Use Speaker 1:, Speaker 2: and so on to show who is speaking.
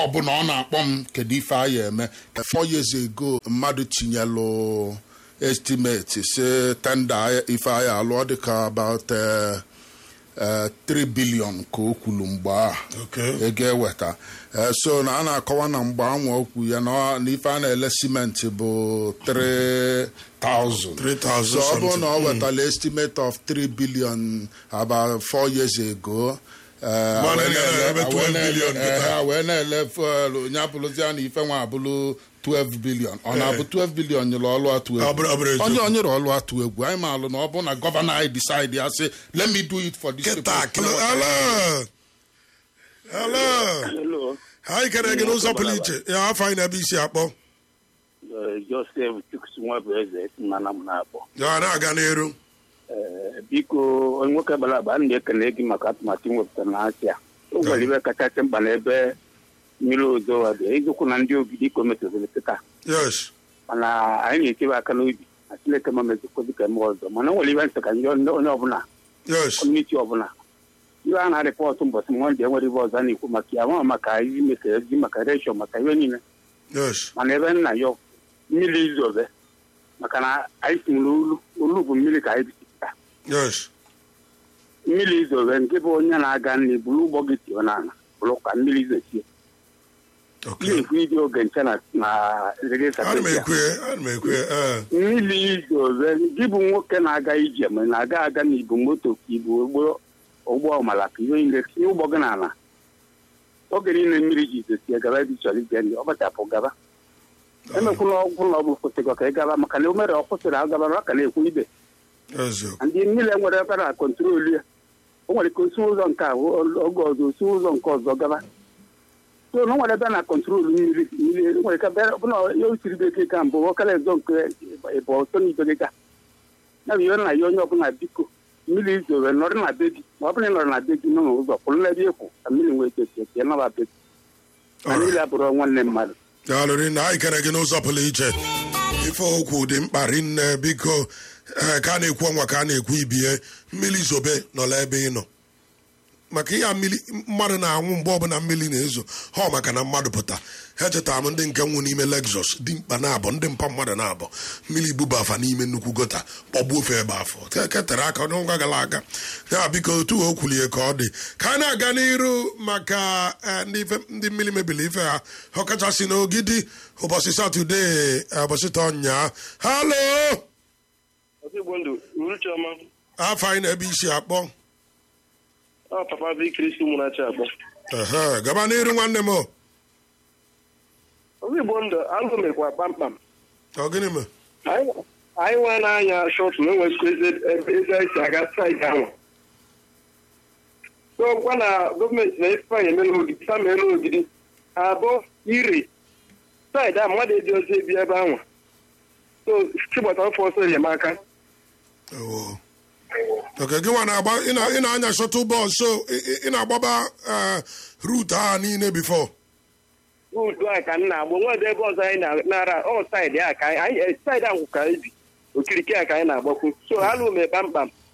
Speaker 1: ọbụla ọ na-akpọ m kedu ife a ya eme four years ago mmadụ tinyelụ estimate si tenda ife a ya alụ ọ dịka about eh, eh, 3 billion ka o kwuru mgbe a
Speaker 2: Okay.
Speaker 1: ego eweta Eh, so na a na-akọwa na mgbe anwa okwu ya na ọ- na ife a na-ele simenti bụ 3000
Speaker 2: 3,000
Speaker 1: so ọ bụrụ na ọ
Speaker 2: something.
Speaker 1: wetara estimate of 3 billion about 4 years ago eh,
Speaker 2: Mana
Speaker 1: wee
Speaker 2: ya
Speaker 1: na-ele-
Speaker 2: ebe 12
Speaker 1: wee na-ele-
Speaker 2: billion
Speaker 1: eh,
Speaker 2: kịta.
Speaker 1: ha wee na-ele fuel onye abụrụzia na ife nwa abụrụ 12 billion ọ na-abụ 12 billion nyere ọlụ atụ
Speaker 2: Ọ bụrụ- ọ bụrụ
Speaker 1: egwu
Speaker 2: eziokwu.
Speaker 1: onye onyere ọlụ atụ egwu anyị ma alụ na ọ bụ na gọvanọ anyị decide ya sị let me do it for this
Speaker 2: kịta
Speaker 1: people."
Speaker 2: kilo hello hello
Speaker 3: Hello,
Speaker 2: anyị kere gị n'ụzọ pụrụ iche ya afọ anyị na-ebe isi akpọ
Speaker 3: uh, Joseph Chukwusinwa bụ eze si mana m na-akpọ.
Speaker 2: ya na-aga n'elu
Speaker 3: Eh, Biko onye nwoke bara aba m na-ekele gị maka atụmatụ iwepụtara na asị a. O nwere ibe kachasị mkpa n'ebe mmiri ozo dị ịgụkwụ na ndị ogidi ka o metụtara kịta
Speaker 2: yes
Speaker 3: mana anyị na-echebe aka n'obi na Chineke ma mezikwa dịka eme ọzọ mana o nwere ibe ntị ka ndị onye onye ọbụla
Speaker 2: yes
Speaker 3: kọmuniti ọbụla ibe a na-arịpọtụ mbọsị mọnde enwere ibe ọzọ a na-ekwu maka ya ma maka izi maka ezi maka reshọ maka ihe niile
Speaker 2: yes
Speaker 3: mana ebe nna ya mmiri izobe maka na anyị si n'olu olu bụ mmiri ka anyị bisipụta
Speaker 2: yes
Speaker 3: mmiri izobe nke bụ onye na-aga nri buru ụgbọ gị tio n'ala bụrụ ka mmiri izochie
Speaker 2: okay
Speaker 3: na-ekwu iji oge nche na na rere
Speaker 2: ana m ekwe ana m ekwe ee
Speaker 3: mmiri izobe gị bụ nwoke na-aga ije ma ị na-aga aga na ibu moto ka ibu ụgbọ ụgbọ ọmala ka ihe niile tinye ụgbọ gị n'ala oge niile mmiri ji izochie gaba ebe ị chọrọ ije nri ọ bachapụ gaba emekwula ọgwụ ụlọ ọgwụ kwụsịgo ka ị gaba maka na o mere ọ kwụsịrị agaba maka na-ekwu ibe
Speaker 2: eziokwu
Speaker 3: ndị mmiri enwere ebe na kọntrol ya o nwere ka osi ụzọ nke a oge ọzọ osi ụzọ nke ọzọ gaba so na o nwere ebe na kọntrol mmiri mmiri o nwere ka ebe ọbụla ya osiri bekee ka mbụ ọkara ezo nke ịbụ ọsọ n'ibe gị ka ya bụ ihe nna ya onye ọbụla biko mmiri izore nọrọ na be gị ma ọ bụrụ na ị nọrọ na be gị nọ n'ụzọ kwụrụ n'ebe ịkwụ ka mmiri nwee echechi eche nọba be gị na mmiri abụrụ nwanne mmadụ
Speaker 2: daalụrị na anyị kere gị n'ụzọ pụrụ iche ife okwu dị mkpa rinne biko ee, ka a na-ekwu ọnwa ka a na-ekwu ibie mmiri zobe nọla ebe ị nọ maka ihe a mmiri mmadụ na-anwụ mgbe ọbụla mmiri na-ezo ha ọ maka na mmadụ pụta ha echetara m ndị nke nwụ n'ime Lexus dị mkpa na-abọ ndị mpa mmadụ na-abọ mmiri buba afa n'ime nnukwu gota kpọgbuo ofe ebe afọ Te- ketere aka n'ụgwa gara aga ya biko otu o kwulie ka ọ dị ka a na-aga n'iru maka eh, ndị ife- ndị mmiri mebiri ife ha ọkachasị n'ogidi ụbọchị satọde eh, ụbọchị tọnya halo
Speaker 4: Igbo ndụ uruchiọma
Speaker 2: afọ anyị na-ebe isi akpọ
Speaker 4: ọ papa bụ ikirisi ụmụnachi akpọ
Speaker 2: ehe gaba n'iru nwanne m o.
Speaker 4: ọzọ Igbo ndụ alụ mekwa kpamkpam
Speaker 2: ọ gịnị mee
Speaker 4: anyị anyị nwa na-anya shọtụ na enwekwa eze ebe anyị si aga saịdị ahụ gwa na gọọmenti na ife anyị emela ogidi sa meela ogidi abụọ ire saịdị a mmadụ eji ozi ebi ebe ahụ so chigbata ọfọ ọsọ enyemaka
Speaker 2: Oh. Okay, gị nwa na-agba ị na- ị na-anya shuttle bus so ị- ị ị na-agbaba eh, route a niile before
Speaker 4: udu a ka m na-agba nwede ebe ọzọ anyị na- nara ọ saịdị a ka anyị anyị- saịdị ahụ ka anyị bi okirikiri a ka anyị na-agbakwu so alụ m kpamkpam